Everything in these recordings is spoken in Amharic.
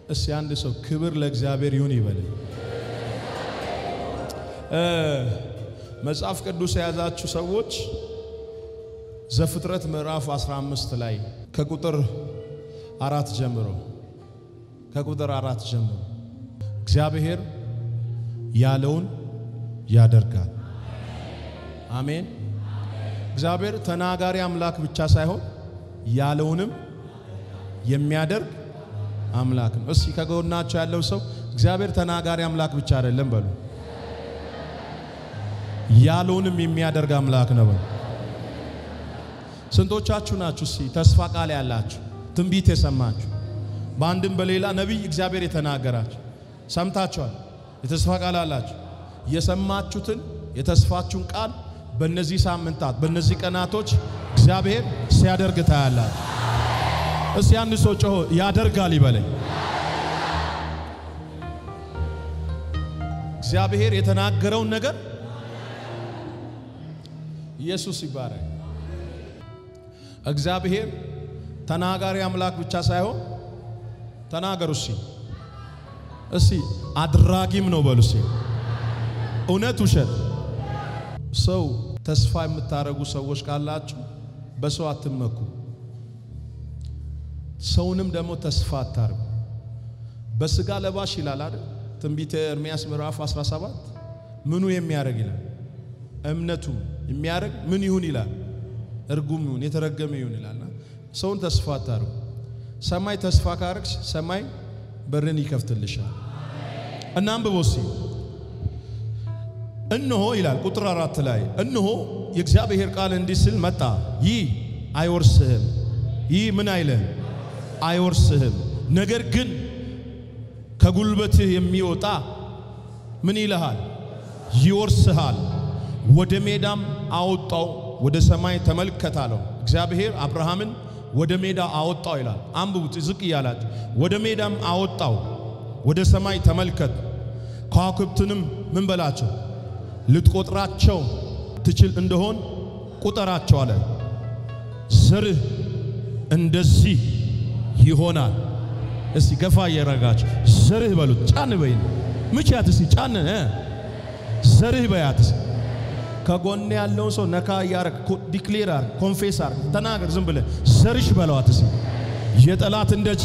እስቲ አንድ ሰው ክብር ለእግዚአብሔር ይሁን ይበል። መጽሐፍ ቅዱስ የያዛችሁ ሰዎች ዘፍጥረት ምዕራፍ 15 ላይ ከቁጥር አራት ጀምሮ ከቁጥር አራት ጀምሮ እግዚአብሔር ያለውን ያደርጋል። አሜን። እግዚአብሔር ተናጋሪ አምላክ ብቻ ሳይሆን ያለውንም የሚያደርግ አምላክ ነው። እስኪ ከጎናቸው ያለው ሰው እግዚአብሔር ተናጋሪ አምላክ ብቻ አይደለም በሉ፣ ያለውንም የሚያደርግ አምላክ ነው በሉ። ስንቶቻችሁ ናችሁ እስኪ ተስፋ ቃል ያላችሁ ትንቢት የሰማችሁ በአንድም በሌላ ነቢይ እግዚአብሔር የተናገራችሁ ሰምታችኋል? የተስፋ ቃል አላችሁ። የሰማችሁትን የተስፋችሁን ቃል በእነዚህ ሳምንታት በእነዚህ ቀናቶች እግዚአብሔር ሲያደርግ ታያላችሁ። እስቲ አንድ ሰው ጮሆ ያደርጋል ይበለኝ። እግዚአብሔር የተናገረውን ነገር ኢየሱስ ይባረክ። እግዚአብሔር ተናጋሪ አምላክ ብቻ ሳይሆን ተናገሩ እስቲ እስቲ አድራጊም ነው በሉ እስቲ እውነት ውሸት ሰው ተስፋ የምታደርጉ ሰዎች ካላችሁ በሰው አትመኩ። ሰውንም ደግሞ ተስፋ አታርጉ። በስጋ ለባሽ ይላል አይደል? ትንቢተ ኤርምያስ ምዕራፍ 17 ምኑ የሚያደርግ ይላል። እምነቱ የሚያደርግ ምን ይሁን ይላል። እርጉም ይሁን የተረገመ ይሁን ይላልና ሰውን ተስፋ አታርጉ። ሰማይ ተስፋ ካረግሽ ሰማይ በርን ይከፍትልሻል። እና አንብቦ እስቲ እነሆ ይላል ቁጥር አራት ላይ እነሆ የእግዚአብሔር ቃል እንዲህ ሲል መጣ። ይህ አይወርስህም፣ ይህ ምን አይልህም አይወርስህም። ነገር ግን ከጉልበትህ የሚወጣ ምን ይልሃል ይወርስሃል። ወደ ሜዳም አወጣው፣ ወደ ሰማይ ተመልከት አለው። እግዚአብሔር አብርሃምን ወደ ሜዳ አወጣው ይላል። አንብቡት ዝቅ እያላችሁ ወደ ሜዳም አወጣው፣ ወደ ሰማይ ተመልከት፣ ከዋክብትንም ምን በላቸው ልትቆጥራቸው ትችል እንደሆን ቁጠራቸው አለ። ዘርህ እንደዚህ ይሆናል። እስቲ ገፋ እየረጋችሁ ዘርህ በሉት። ጫን በይን ምቻት እስቲ ጫን ዘርህ በያት። ከጎን ያለውን ሰው ነካ እያረግ ዲክሌር አርግ፣ ኮንፌስ አርግ፣ ተናገር። ዝም ብለህ ዘርሽ በለዋት እስቲ የጠላት እንደች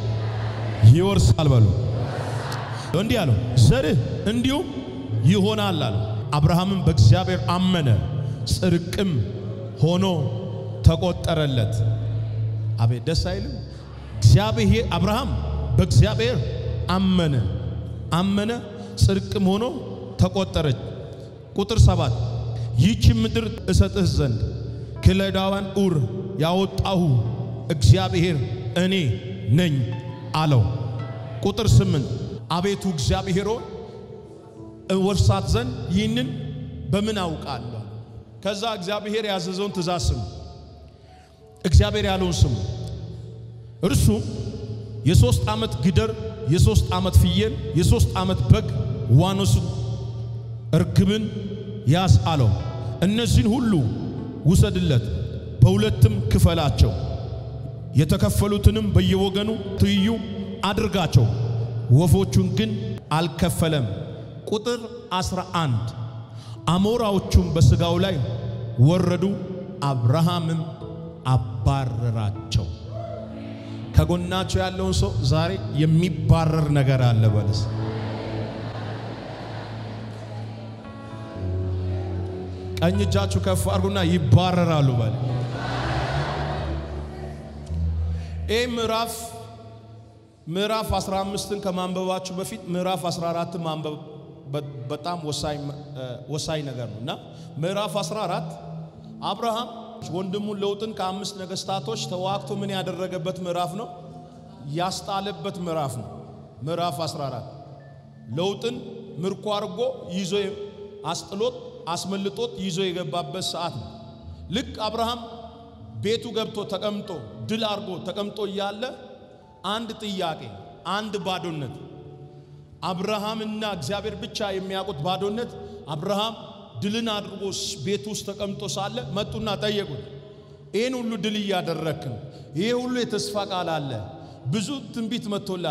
ይወርሳል በሉ። እንዲህ አለው ዘርህ እንዲሁም ይሆናል አለ። አብርሃምም በእግዚአብሔር አመነ፣ ጽድቅም ሆኖ ተቆጠረለት። አቤት ደስ አይልም? እግዚአብሔር አብርሃም በእግዚአብሔር አመነ አመነ ጽድቅም ሆኖ ተቆጠረች። ቁጥር ሰባት ይህች ምድር እሰጥህ ዘንድ ከለዳውያን ኡር ያወጣሁ እግዚአብሔር እኔ ነኝ አለው። ቁጥር ስምንት አቤቱ እግዚአብሔር ሆይ እወርሳት ዘንድ ይህንን በምን አውቃለሁ? ከዛ እግዚአብሔር ያዘዘውን ትእዛዝ ስሙ። እግዚአብሔር ያለውን ስሙ። እርሱ የሶስት ዓመት ግደር፣ የሶስት ዓመት ፍየል፣ የሶስት ዓመት በግ፣ ዋኖስ፣ እርግብን ያዝ አለው። እነዚህን ሁሉ ውሰድለት፣ በሁለትም ክፈላቸው፣ የተከፈሉትንም በየወገኑ ትይዩ አድርጋቸው። ወፎቹን ግን አልከፈለም። ቁጥር 11 አሞራዎቹም በሥጋው ላይ ወረዱ፣ አብርሃምም አባረራቸው። ከጎናቸው ያለውን ሰው ዛሬ የሚባረር ነገር አለ በለስ። ቀኝ እጃችሁ ከፍ አድርጉና ይባረራሉ በለ። ይህ ምዕራፍ ምዕራፍ 15ን ከማንበባችሁ በፊት ምዕራፍ 14 ማንበብ በጣም ወሳኝ ነገር ነው እና ምዕራፍ 14 አብርሃም ወንድሙን ሎጥን ከአምስት ነገስታቶች ተዋግቶ ምን ያደረገበት ምዕራፍ ነው? ያስጣለበት ምዕራፍ ነው። ምዕራፍ 14 ሎጥን ምርኮ አድርጎ ይዞ አስጥሎት አስመልጦት ይዞ የገባበት ሰዓት ነው። ልክ አብርሃም ቤቱ ገብቶ ተቀምጦ ድል አድርጎ ተቀምጦ እያለ አንድ ጥያቄ፣ አንድ ባዶነት አብርሃምና እግዚአብሔር ብቻ የሚያውቁት ባዶነት አብርሃም ድልን አድርጎ ቤት ውስጥ ተቀምጦ ሳለ መጡና ጠየቁት። ይህን ሁሉ ድል እያደረክ ነው። ይሄ ሁሉ የተስፋ ቃል አለ። ብዙ ትንቢት መጥቶልሃል።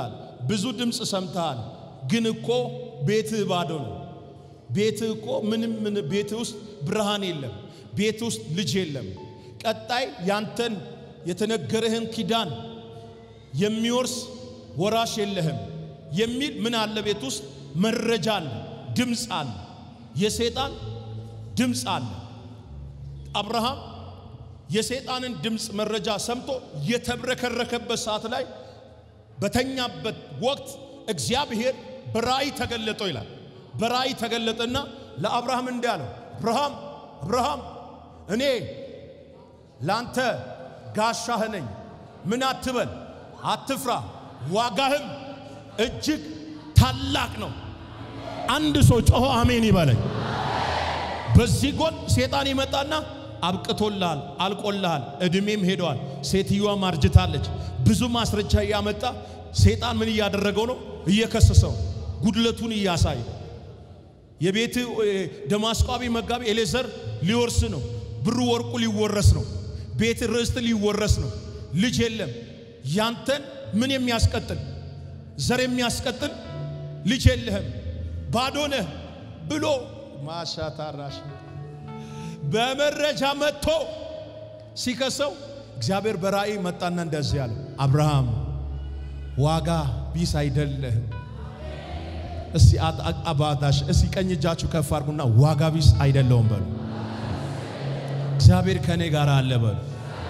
ብዙ ድምፅ ሰምተሃል፣ ግን እኮ ቤትህ ባዶ ነው። ቤትህ እኮ ምንም ምን ቤትህ ውስጥ ብርሃን የለም። ቤት ውስጥ ልጅ የለም። ቀጣይ ያንተን የተነገረህን ኪዳን የሚወርስ ወራሽ የለህም የሚል ምን አለ? ቤት ውስጥ መረጃ አለ፣ ድምፅ አለ፣ የሰይጣን ድምፅ አለ። አብርሃም የሰይጣንን ድምፅ መረጃ ሰምቶ የተብረከረከበት ሰዓት ላይ በተኛበት ወቅት እግዚአብሔር በራእይ ተገለጠው ይላል። በራእይ ተገለጠና ለአብርሃም እንዲህ አለው፣ አብርሃም አብርሃም እኔ ላንተ ጋሻህ ነኝ። ምን አትበል፣ አትፍራ፣ ዋጋህም እጅግ ታላቅ ነው። አንድ ሰው ጮሆ አሜን ይበለኝ። በዚህ ጎን ሴጣን ይመጣና አብቅቶልሃል፣ አልቆልሃል፣ እድሜም ሄደዋል፣ ሴትዮዋም አርጅታለች። ብዙ ማስረጃ እያመጣ ሴጣን ምን እያደረገው ነው? እየከሰሰው ጉድለቱን እያሳየ የቤት ደማስቋቢ መጋቢ ኤሌዘር ሊወርስ ነው። ብሩ ወርቁ ሊወረስ ነው። ቤት ርስት ሊወረስ ነው። ልጅ የለም። ያንተን ምን የሚያስቀጥል ዘር የሚያስቀጥል ልጅ የለህም፣ ባዶ ነህ ብሎ ማሻታራሽ በመረጃ መጥቶ ሲከሰው እግዚአብሔር በራእይ መጣና እንደዚህ ያለ አብርሃም ዋጋ ቢስ አይደለህም። እስቲ አባታሽ እስቲ ቀኝ እጃችሁ ከፍ አድርጉና ዋጋ ቢስ አይደለውም በሉ። እግዚአብሔር ከኔ ጋር አለ በሉ።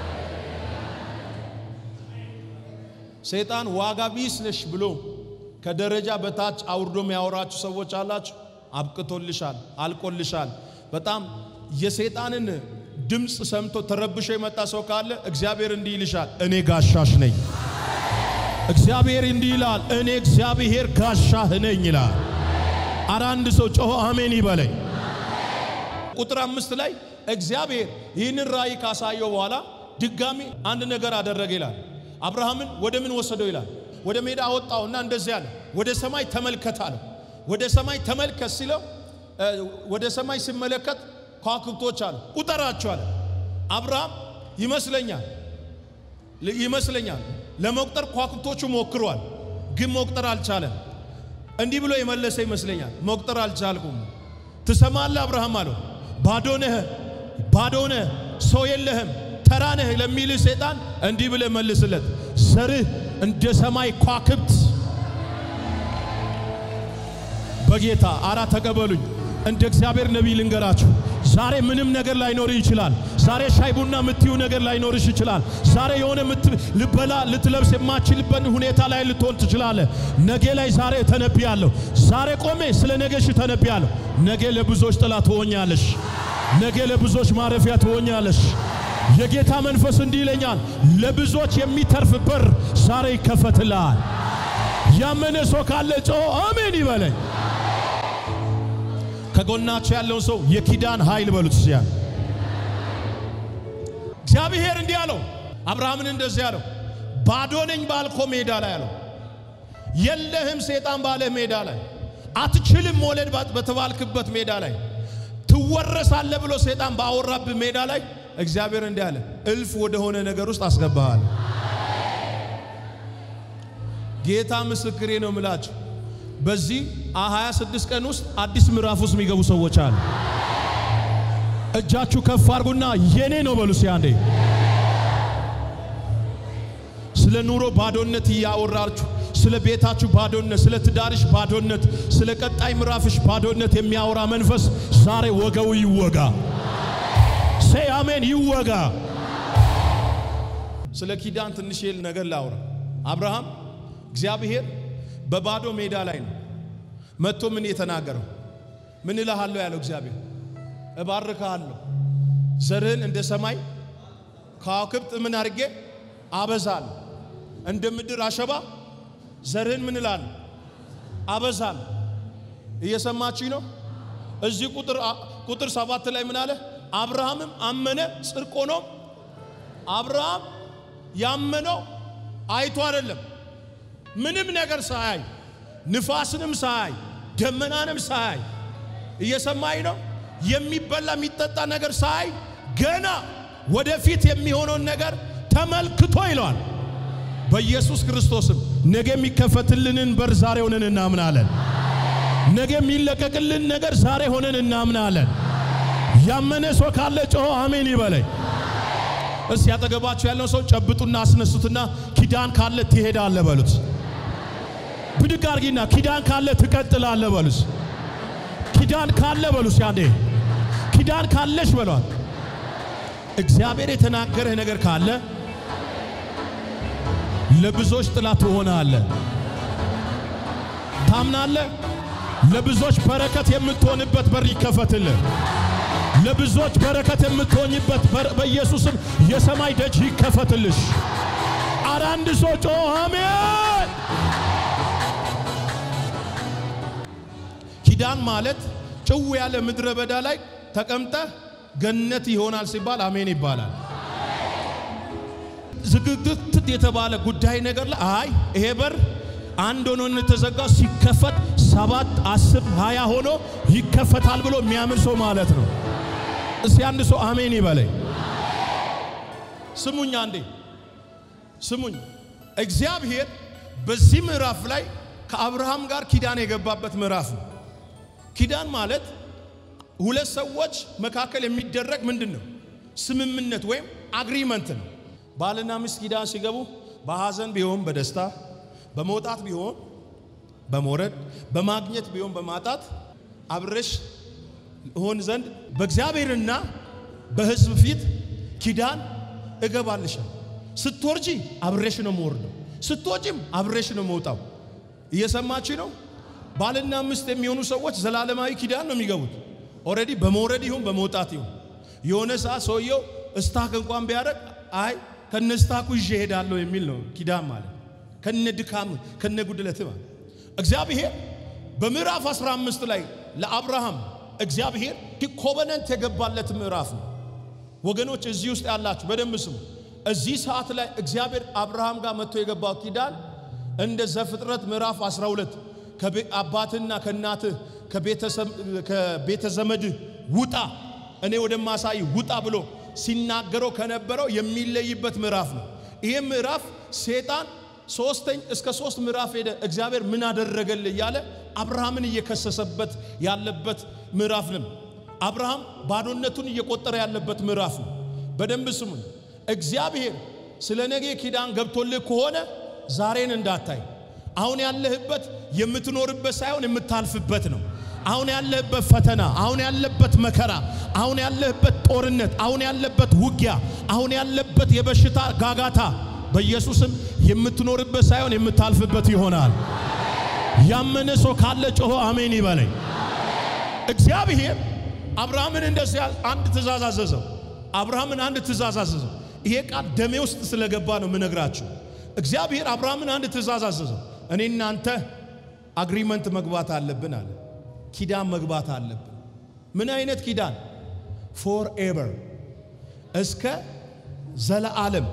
ሰይጣን ዋጋ ቢስ ነሽ ብሎ ከደረጃ በታች አውርዶ የሚያወራችሁ ሰዎች አላችሁ። አብቅቶልሻል፣ አልቆልሻል። በጣም የሰይጣንን ድምፅ ሰምቶ ተረብሾ የመጣ ሰው ካለ እግዚአብሔር እንዲህ ይልሻል፣ እኔ ጋሻሽ ነኝ። እግዚአብሔር እንዲህ ይላል፣ እኔ እግዚአብሔር ጋሻህ ነኝ ይላል። አረ አንድ ሰው ጮሆ አሜን ይበለኝ። ቁጥር አምስት ላይ እግዚአብሔር ይህንን ራእይ ካሳየው በኋላ ድጋሚ አንድ ነገር አደረገ ይላል። አብርሃምን ወደ ምን ወሰደው ይላል። ወደ ሜዳ አወጣውና እንደዚህ አለ፣ ወደ ሰማይ ተመልከት አለው። ወደ ሰማይ ተመልከት ሲለው ወደ ሰማይ ሲመለከት ከዋክብቶች አለ፣ ቁጠራቸው አለ። አብርሃም ይመስለኛል ይመስለኛል ለመቁጠር ከዋክብቶቹ ሞክሯል፣ ግን መቁጠር አልቻለም። እንዲህ ብሎ የመለሰ ይመስለኛል፣ መቁጠር አልቻልኩም። ትሰማለህ አብርሃም አለው፣ ባዶ ነህ፣ ባዶ ነህ፣ ሰው የለህም፣ ተራ ነህ ለሚልህ ሰይጣን እንዲህ ብለህ መልስለት፣ ዘርህ እንደ ሰማይ ከዋክብት በጌታ አራ ተቀበሉኝ። እንደ እግዚአብሔር ነቢይ ልንገራችሁ፣ ዛሬ ምንም ነገር ላይኖር ይችላል። ዛሬ ሻይ ቡና የምትዩ ነገር ላይኖርሽ ይችላል። ዛሬ የሆነ ልበላ ልትለብስ የማችልበት ሁኔታ ላይ ልትሆን ትችላለህ። ነገ ላይ ዛሬ ተነብያለሁ። ዛሬ ቆሜ ስለ ነገሽ ተነብያለሁ። ነገ ለብዙዎች ጥላ ትሆኛለሽ። ነገ ለብዙዎች ማረፊያ ትሆኛለሽ። የጌታ መንፈስ እንዲህ ይለኛል፣ ለብዙዎች የሚተርፍ በር ዛሬ ይከፈትልሃል። ያመነ ሰው ካለ ጮሆ አሜን ይበለኝ። ከጎናቸው ያለውን ሰው የኪዳን ኃይል በሉት። ሲያ እግዚአብሔር እንዲህ አለው፣ አብርሃምን እንደዚህ አለው፣ ባዶ ነኝ ባልኮ ሜዳ ላይ አለው፣ የለህም ሴጣን ባለህ ሜዳ ላይ አትችልም መውለድ በተባልክበት ሜዳ ላይ ትወረሳለህ ብሎ ሴጣን ባወራብህ ሜዳ ላይ እግዚአብሔር እንዲህ አለ፣ እልፍ ወደሆነ ነገር ውስጥ አስገባሃል። ጌታ ምስክሬ ነው ምላችሁ በዚህ 26 ቀን ውስጥ አዲስ ምዕራፍ ውስጥ የሚገቡ ሰዎች አሉ። እጃችሁ ከፍ አድርጉና የኔ ነው በሉ እስኪ አንዴ። ስለ ኑሮ ባዶነት እያወራችሁ ስለ ቤታችሁ ባዶነት፣ ስለ ትዳርሽ ባዶነት፣ ስለ ቀጣይ ምዕራፍሽ ባዶነት የሚያወራ መንፈስ ዛሬ ወገው ይወጋ። ሴይ አሜን ይወጋ። ስለ ኪዳን ትንሽ ነገር ላውራ። አብርሃም እግዚአብሔር በባዶ ሜዳ ላይ ነው መጥቶ ምን የተናገረው? ምን እልሃለሁ ያለው እግዚአብሔር እባርካለሁ፣ ዘርህን እንደ ሰማይ ከዋክብት ምን አድርጌ አበዛለሁ፣ እንደ ምድር አሸባ ዘርህን ምን እላለሁ አበዛለሁ። እየሰማችኝ ነው? እዚህ ቁጥር ቁጥር ሰባት ላይ ምን አለ? አብርሃምም አመነ ጽድቅ ሆኖም አብርሃም ያመነው አይቶ አይደለም ምንም ነገር ሳያይ ንፋስንም ሳያይ ደመናንም ሳያይ እየሰማኝ ነው። የሚበላ የሚጠጣ ነገር ሳያይ ገና ወደፊት የሚሆነውን ነገር ተመልክቶ ይለዋል። በኢየሱስ ክርስቶስም ነገ የሚከፈትልንን በር ዛሬ ሆነን እናምናለን። ነገ የሚለቀቅልን ነገር ዛሬ ሆነን እናምናለን። ያመነ ሰው ካለ ጮሆ አሜን ይበለኝ። እስቲ ያጠገባችሁ ያለው ሰው ጨብጡና አስነሱትና ኪዳን ካለ ትሄዳለህ በሉት። ብድግ አርጊና ኪዳን ካለ ትቀጥላለህ በሉት። ኪዳን ካለ በሉት። ያንዴ ኪዳን ካለሽ በሏት። እግዚአብሔር የተናገረህ ነገር ካለ ለብዙዎች ጥላ ትሆናለህ። ታምናለህ? ለብዙዎች በረከት የምትሆንበት በር ይከፈትልህ። ለብዙዎች በረከት የምትሆኝበት በር በኢየሱስም የሰማይ ደጅ ይከፈትልሽ። አረ አንድ ሰው ጮ አሜን። ኪዳን ማለት ጭው ያለ ምድረ በዳ ላይ ተቀምጠህ ገነት ይሆናል ሲባል አሜን ይባላል። ዝግግት የተባለ ጉዳይ ነገር ላይ አይ ይሄ በር አንድ ሆኖ የተዘጋው ሲከፈት ሰባት አስር ሃያ ሆኖ ይከፈታል ብሎ የሚያምን ሰው ማለት ነው። እስቲ አንድ ሰው አሜን ይበለኝ። ስሙኝ አንዴ ስሙኝ። እግዚአብሔር በዚህ ምዕራፍ ላይ ከአብርሃም ጋር ኪዳን የገባበት ምዕራፍ ነው። ኪዳን ማለት ሁለት ሰዎች መካከል የሚደረግ ምንድን ነው? ስምምነት ወይም አግሪመንት ነው። ባልና ሚስት ኪዳን ሲገቡ በሐዘን ቢሆን በደስታ በመውጣት ቢሆን በመውረድ በማግኘት ቢሆን በማጣት አብረሽ ሆን ዘንድ በእግዚአብሔርና በሕዝብ ፊት ኪዳን እገባልሻል። ስትወርጂ አብሬሽ ነው የምወርደው፣ ስትወጪም አብሬሽ ነው መውጣው። እየሰማች ነው። ባልና ሚስት የሚሆኑ ሰዎች ዘላለማዊ ኪዳን ነው የሚገቡት። ኦልሬዲ በመውረድ ይሁን በመውጣት ይሁን የሆነ ሰዓት ሰውየው እስታክ እንኳን ቢያደርግ አይ ከነ እስታኩ ይዤ እሄዳለሁ የሚል ነው ኪዳን ማለት ከነ ድካም ከነ ጉድለት ማለት እግዚአብሔር በምዕራፍ 15 ላይ ለአብርሃም እግዚአብሔር ኮቨነንት የገባለት ምዕራፍ ነው። ወገኖች እዚህ ውስጥ ያላችሁ በደንብ ስሙ። እዚህ ሰዓት ላይ እግዚአብሔር አብርሃም ጋር መጥቶ የገባው ኪዳን እንደ ዘፍጥረት ምዕራፍ 12 ከአባትና ከእናትህ ከቤተ ዘመድህ ውጣ እኔ ወደማሳይ ውጣ ብሎ ሲናገረው ከነበረው የሚለይበት ምዕራፍ ነው። ይሄ ምዕራፍ ሴጣን ሶስተኝ እስከ ሶስት ምዕራፍ ሄደ። እግዚአብሔር ምን አደረገልህ እያለ አብርሃምን እየከሰሰበት ያለበት ምዕራፍ ነው። አብርሃም ባዶነቱን እየቆጠረ ያለበት ምዕራፍ ነው። በደንብ ስሙኝ። እግዚአብሔር ስለ ነገ ኪዳን ገብቶልህ ከሆነ ዛሬን እንዳታይ። አሁን ያለህበት የምትኖርበት ሳይሆን የምታልፍበት ነው። አሁን ያለህበት ፈተና፣ አሁን ያለበት መከራ፣ አሁን ያለህበት ጦርነት፣ አሁን ያለበት ውጊያ፣ አሁን ያለበት የበሽታ ጋጋታ በኢየሱስም የምትኖርበት ሳይሆን የምታልፍበት ይሆናል። ያመነ ሰው ካለ ጮሆ አሜን ይበለኝ። እግዚአብሔር አብርሃምን እንደዚህ አንድ ትእዛዝ አዘዘው። አብርሃምን አንድ ትእዛዝ አዘዘው። ይሄ ቃል ደሜ ውስጥ ስለገባ ነው የምነግራችሁ። እግዚአብሔር አብርሃምን አንድ ትእዛዝ አዘዘው። እኔ እናንተ አግሪመንት መግባት አለብን አለ። ኪዳን መግባት አለብን። ምን አይነት ኪዳን? ፎር ኤቨር እስከ ዘለዓለም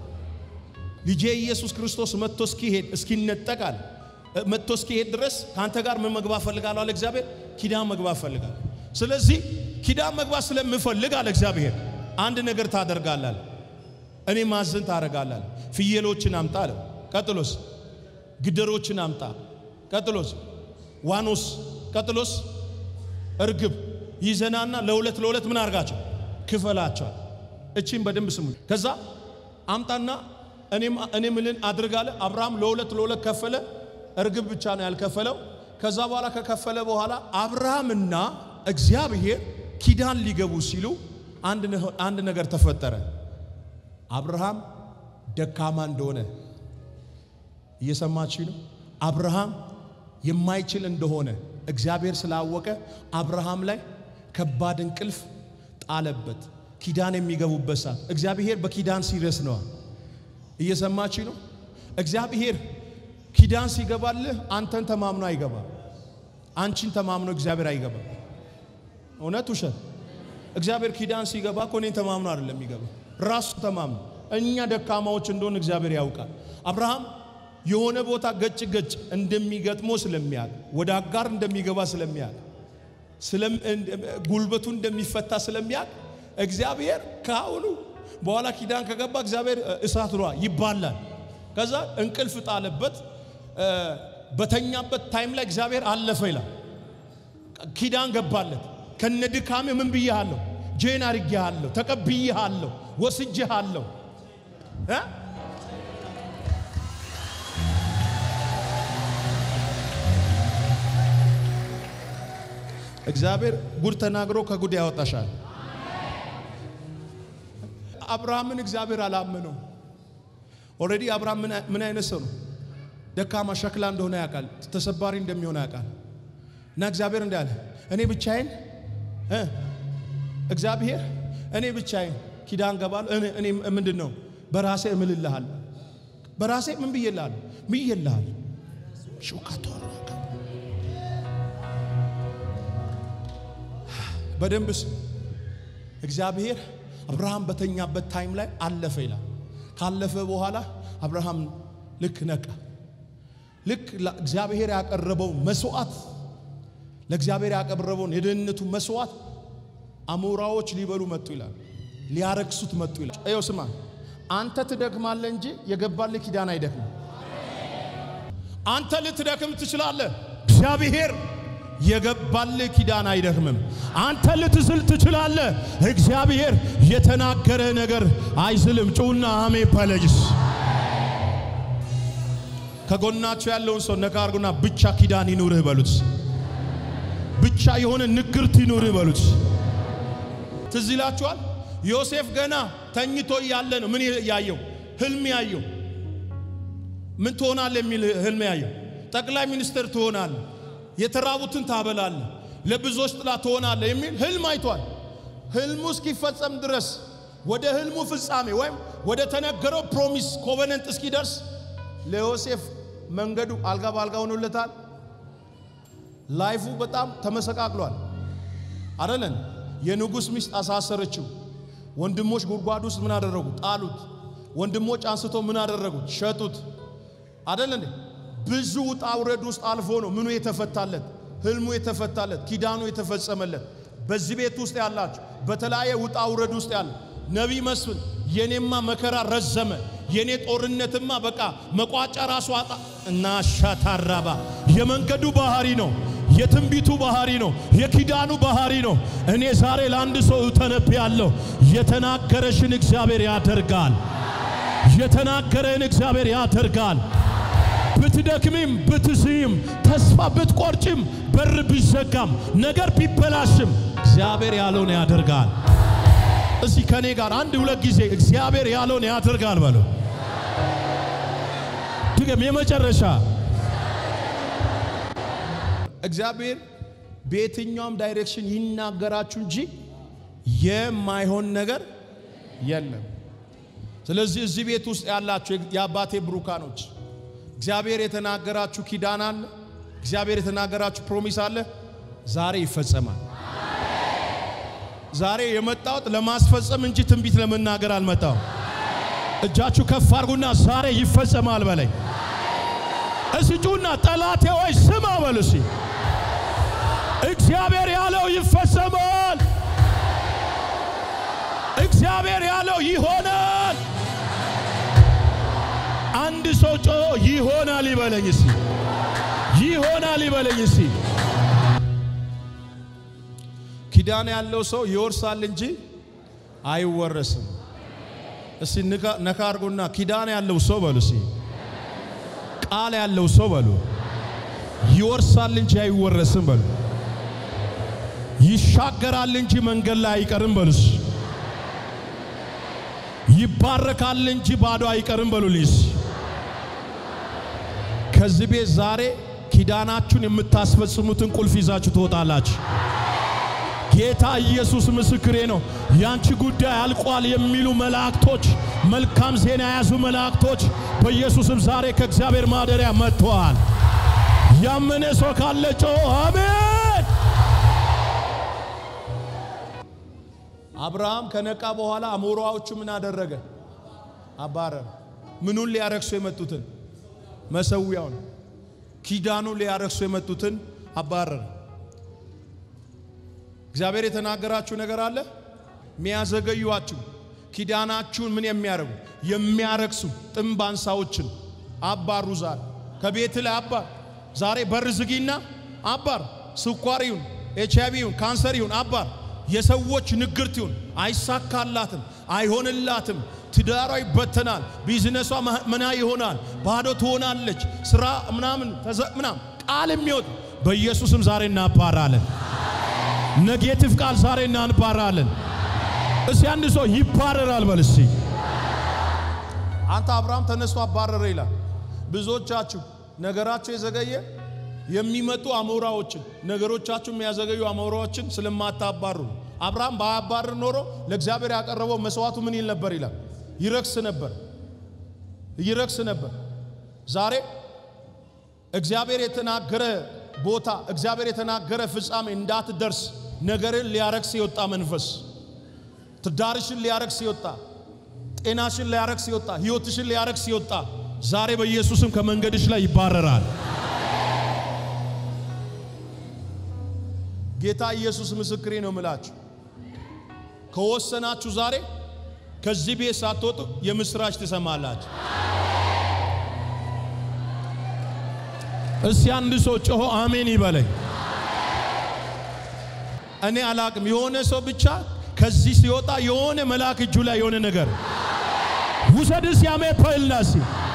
ልጄ ኢየሱስ ክርስቶስ መጥቶ እስኪሄድ እስኪነጠቅ አለ መጥቶ እስኪሄድ ድረስ ከአንተ ጋር ምን መግባት ፈልጋለሁ አለ እግዚአብሔር። ኪዳን መግባት ፈልጋለሁ። ስለዚህ ኪዳን መግባት ስለምፈልግ አለ እግዚአብሔር አንድ ነገር ታደርጋላል። እኔ ማዘን ታደርጋላል። ፍየሎችን አምጣ አለ። ቀጥሎስ ግደሮችን አምጣ። ቀጥሎስ ዋኖስ። ቀጥሎስ እርግብ ይዘናና ለሁለት ለሁለት ምን አርጋቸው ክፈላቸዋል። እቺን በደንብ ስሙ። ከዛ አምጣና እኔ ምልን አድርጋለ። አብርሃም ለሁለት ለሁለት ከፈለ። እርግብ ብቻ ነው ያልከፈለው። ከዛ በኋላ ከከፈለ በኋላ አብርሃምና እግዚአብሔር ኪዳን ሊገቡ ሲሉ አንድ ነገር ተፈጠረ። አብርሃም ደካማ እንደሆነ እየሰማች ነው። አብርሃም የማይችል እንደሆነ እግዚአብሔር ስላወቀ አብርሃም ላይ ከባድ እንቅልፍ ጣለበት። ኪዳን የሚገቡበት ሰዓት እግዚአብሔር በኪዳን ሲረስ ነዋ። እየሰማች ነው። እግዚአብሔር ኪዳን ሲገባልህ አንተን ተማምኖ አይገባም። አንቺን ተማምኖ እግዚአብሔር አይገባም። እውነት ውሸት? እግዚአብሔር ኪዳን ሲገባ እኮ እኔን ተማምኖ አይደለም የሚገባ ራሱ ተማምኖ። እኛ ደካማዎች እንደሆን እግዚአብሔር ያውቃል። አብርሃም የሆነ ቦታ ገጭ ገጭ እንደሚገጥሞ ስለሚያውቅ ወደ አጋር እንደሚገባ ስለሚያውቅ ጉልበቱ እንደሚፈታ ስለሚያውቅ እግዚአብሔር ከአሁኑ በኋላ ኪዳን ከገባ እግዚአብሔር እሳት ሯ ይባላል። ከዛ እንቅልፍ ጣለበት። በተኛበት ታይም ላይ እግዚአብሔር አለፈ ይላል። ኪዳን ገባለት። ከነ ድካሜ ምን ብዬሃለሁ? ጄን አድርጌሃለሁ፣ ተቀብዬሃለሁ፣ ወስጄሃለሁ እ እግዚአብሔር ጉድ ተናግሮ ከጉድ ያወጣሻል። አብርሃምን እግዚአብሔር አላመነው። ኦልሬዲ አብርሃም ምን አይነት ሰው ነው? ደካማ ሸክላ እንደሆነ ያውቃል። ተሰባሪ እንደሚሆን ያውቃል። እና እግዚአብሔር እንዳለ እኔ ብቻዬን እ እግዚአብሔር እኔ ብቻዬን ኪዳን ገባለሁ። እኔ ምንድን ነው በራሴ እምልልሃል። በራሴ ምን ብዬልሃል? ምዬልሃል ሹካቶ በደንብ ስም እግዚአብሔር አብርሃም በተኛበት ታይም ላይ አለፈ ይላል። ካለፈ በኋላ አብርሃም ልክ ነቃ። ልክ እግዚአብሔር ያቀረበውን መስዋዕት ለእግዚአብሔር ያቀረበውን የደህንነቱ መስዋዕት አሞራዎች ሊበሉ መጡ ይላል። ሊያረክሱት መጡ ይላል። ይኸው ስማ፣ አንተ ትደክማለህ እንጂ የገባልህ ኪዳን አይደክምም። አንተ ልትደክም ትችላለህ፣ እግዚአብሔር የገባልህ ኪዳን አይደክምም። አንተ ልትዝል ትችላለህ፣ እግዚአብሔር የተናገረ ነገር አይዝልም። ጩና አሜ ፓለጅስ ከጎናቸው ያለውን ሰው ነካ አርጉና ብቻ ኪዳን ይኑርህ በሉት። ብቻ የሆነ ንግርት ይኑርህ በሉት። ትዝ ይላችኋል። ዮሴፍ ገና ተኝቶ እያለ ነው ምን ያየው? ህልም ያየው። ምን ትሆናለህ የሚል ህልም ያየው። ጠቅላይ ሚኒስትር ትሆናለህ፣ የተራቡትን ታበላለህ፣ ለብዙዎች ጥላ ትሆናለህ የሚል ህልም አይቷል። ህልሙ እስኪፈጸም ድረስ ወደ ህልሙ ፍጻሜ ወይም ወደ ተነገረው ፕሮሚስ ኮቨነንት እስኪደርስ ለዮሴፍ መንገዱ አልጋ በአልጋ ሆኖለታል። ላይፉ በጣም ተመሰቃቅሏል። አደለን? የንጉሥ ሚስት አሳሰረችው። ወንድሞች ጉድጓድ ውስጥ ምን አደረጉ? ጣሉት። ወንድሞች አንስቶ ምን አደረጉት? ሸጡት። አደለ እንዴ? ብዙ ውጣ ውረድ ውስጥ አልፎ ነው ምኑ የተፈታለት፣ ህልሙ የተፈታለት፣ ኪዳኑ የተፈጸመለት። በዚህ ቤት ውስጥ ያላችሁ በተለያየ ውጣ ውረድ ውስጥ ያለ ነቢይ መስፍን የኔማ መከራ ረዘመ፣ የኔ ጦርነትማ በቃ መቋጫ ራሱ አጣ እና ሻታራባ የመንገዱ ባህሪ ነው የትንቢቱ ባህሪ ነው። የኪዳኑ ባህሪ ነው። እኔ ዛሬ ለአንድ ሰው ተነብያለሁ። የተናገረሽን እግዚአብሔር ያደርጋል። የተናገረን እግዚአብሔር ያደርጋል። ብትደክሚም፣ ብትስይም፣ ተስፋ ብትቆርጭም፣ በር ቢዘጋም፣ ነገር ቢበላሽም እግዚአብሔር ያለውን ያደርጋል። እስቲ ከኔ ጋር አንድ ሁለት ጊዜ እግዚአብሔር ያለውን ያደርጋል በለው። ድገም። የመጨረሻ እግዚአብሔር በየትኛውም ዳይሬክሽን ይናገራችሁ እንጂ የማይሆን ነገር የለም። ስለዚህ እዚህ ቤት ውስጥ ያላችሁ የአባቴ ብሩካኖች እግዚአብሔር የተናገራችሁ ኪዳን አለ። እግዚአብሔር የተናገራችሁ ፕሮሚስ አለ። ዛሬ ይፈጸማል። ዛሬ የመጣሁት ለማስፈጸም እንጂ ትንቢት ለመናገር አልመጣሁም። እጃችሁ ከፍ አድርጉና ዛሬ ይፈጸማል በለኝ። እስጩና ጠላቴ ወይ ስማ በሉ እስኪ እግዚአብሔር ያለው ይፈጸማል። እግዚአብሔር ያለው ይሆናል። አንድ ሰው ጮ ይሆናል ይበለኝ እስኪ ይሆናል ይበለኝ እስኪ። ኪዳን ያለው ሰው ይወርሳል እንጂ አይወረስም። እስቲ ነካ አድርጎና ኪዳን ያለው ሰው በሉ እስኪ ቃል ያለው ሰው በሉ ይወርሳል እንጂ አይወረስም በሉ ይሻገራል እንጂ መንገድ ላይ አይቀርም በሉስ። ይባረካል እንጂ ባዶ አይቀርም በሉልኝስ። ከዚህ ቤት ዛሬ ኪዳናችሁን የምታስፈጽሙትን ቁልፍ ይዛችሁ ትወጣላችሁ። ጌታ ኢየሱስ ምስክሬ ነው። ያንቺ ጉዳይ አልቋል የሚሉ መላእክቶች፣ መልካም ዜና የያዙ መላእክቶች በኢየሱስም ዛሬ ከእግዚአብሔር ማደሪያ መጥተዋል። ያመነ ሰው ካለ ጮ አሜን። አብርሃም ከነቃ በኋላ አሞራዎቹ ምን አደረገ? አባረረ። ምኑን ሊያረክሱ የመጡትን መሰዊያውን፣ ኪዳኑን ሊያረክሱ የመጡትን አባረረ። እግዚአብሔር የተናገራችሁ ነገር አለ። የሚያዘገዩአችሁ ኪዳናችሁን ምን የሚያደርጉ የሚያረክሱ ጥምብ አንሳዎችን አባሩ። ዛሬ ከቤት ላይ አባር። ዛሬ በር ዝጊና አባር። ስኳር ይሁን ኤች አይቪ ይሁን ካንሰር ይሁን አባር። የሰዎች ንግርት ይሁን አይሳካላትም፣ አይሆንላትም፣ ትዳሯ ይበተናል፣ ቢዝነሷ መና ይሆናል፣ ባዶ ትሆናለች፣ ስራ ምናምን ምናምን ቃል የሚወጥ በኢየሱስም ዛሬ እናባራለን። ኔጌቲቭ ቃል ዛሬ እናንባራለን። እስቲ አንድ ሰው ይባረራል በል እስቲ። አንተ አብርሃም ተነስቶ አባረረ ይላል። ብዙዎቻችሁ ነገራችሁ የዘገየ የሚመጡ አሞራዎችን ነገሮቻችሁ የሚያዘገዩ አሞራዎችን ስለማታባሩ አብርሃም ባያባርር ኖሮ ለእግዚአብሔር ያቀረበው መስዋዕቱ ምን ይል ነበር ይላል? ይረክስ ነበር፣ ይረክስ ነበር። ዛሬ እግዚአብሔር የተናገረ ቦታ እግዚአብሔር የተናገረ ፍጻሜ እንዳትደርስ ነገርን ሊያረክስ የወጣ መንፈስ ትዳርሽን ሊያረክስ የወጣ ጤናሽን ሊያረክስ የወጣ ህይወትሽን ሊያረክስ የወጣ ዛሬ በኢየሱስም ከመንገድሽ ላይ ይባረራል። ጌታ ኢየሱስ ምስክሬ ነው ምላችሁ። ከወሰናችሁ ዛሬ ከዚህ ቤት ሳትወጡ የምስራች ትሰማላችሁ። እስቲ አንድ ሰው ጮሆ አሜን ይበለኝ። እኔ አላቅም። የሆነ ሰው ብቻ ከዚህ ሲወጣ የሆነ መልአክ እጁ ላይ የሆነ ነገር ውሰድስ ያሜ ፐልናሲ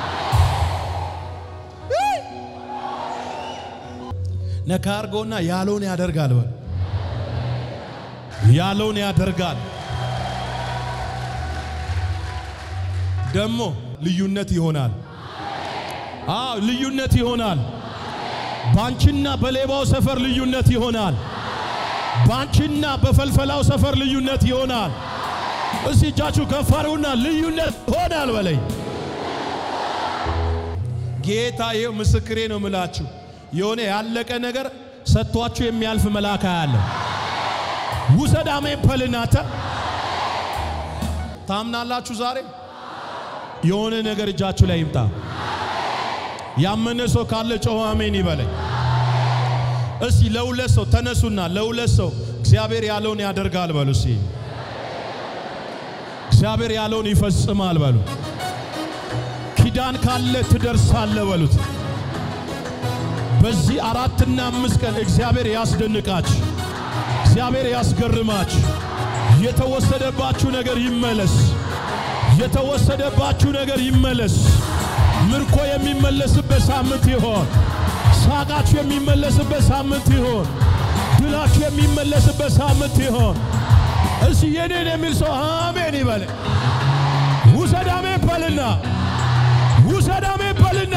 ነካ አርጎና ያለውን ያደርጋል በል ያለውን ያደርጋል። ደግሞ ልዩነት ይሆናል። አዎ ልዩነት ይሆናል። ባንቺና በሌባው ሰፈር ልዩነት ይሆናል። ባንቺና በፈልፈላው ሰፈር ልዩነት ይሆናል። እስቲ እጃችሁ ከፍ አድርጉና ልዩነት ይሆናል በለኝ። ጌታ ይኸው ምስክሬ ነው ምላችሁ የሆነ ያለቀ ነገር ሰጥቷችሁ የሚያልፍ መልአክ ያለ ውሰድ አሜን በልናተ ታምናላችሁ። ዛሬ የሆነ ነገር እጃችሁ ላይ ይምጣ። ያመነ ሰው ካለ ጮኸ አሜን ይበለኝ። እስቲ ለሁለት ሰው ተነሱና ለሁለት ሰው እግዚአብሔር ያለውን ያደርጋል በሉ። እስቲ እግዚአብሔር ያለውን ይፈጽማል በሉ። ኪዳን ካለ ትደርሳለ በሉት። በዚህ አራትና አምስት ቀን እግዚአብሔር ያስደንቃች፣ እግዚአብሔር ያስገርማች። የተወሰደባችሁ ነገር ይመለስ፣ የተወሰደባችሁ ነገር ይመለስ። ምርኮ የሚመለስበት ሳምንት ይሆን። ሳቃችሁ የሚመለስበት ሳምንት ይሆን። ድላችሁ የሚመለስበት ሳምንት ይሆን። እሺ የኔን የሚል ሰው አሜን ይበል። ውሰድ አሜን በልና ውሰድ አሜን በልና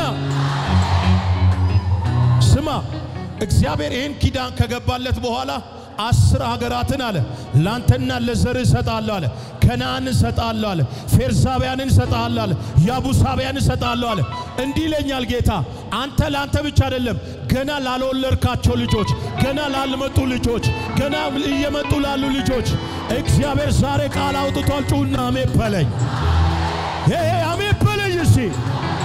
ስማ እግዚአብሔር ይህን ኪዳን ከገባለት በኋላ አስር ሀገራትን አለ ላንተና ለዘር እሰጣለሁ አለ። ከነአን እሰጣለሁ አለ። ፌርሳውያንን እሰጣለሁ አለ። ያቡሳውያን እሰጣለሁ አለ። እንዲህ ይለኛል ጌታ፣ አንተ ለአንተ ብቻ አይደለም፣ ገና ላልወለድካቸው ልጆች፣ ገና ላልመጡ ልጆች፣ ገና እየመጡ ላሉ ልጆች እግዚአብሔር ዛሬ ቃል አውጥቷል። ጩና አሜን በለኝ። ይሄ አሜን በለኝ። እሺ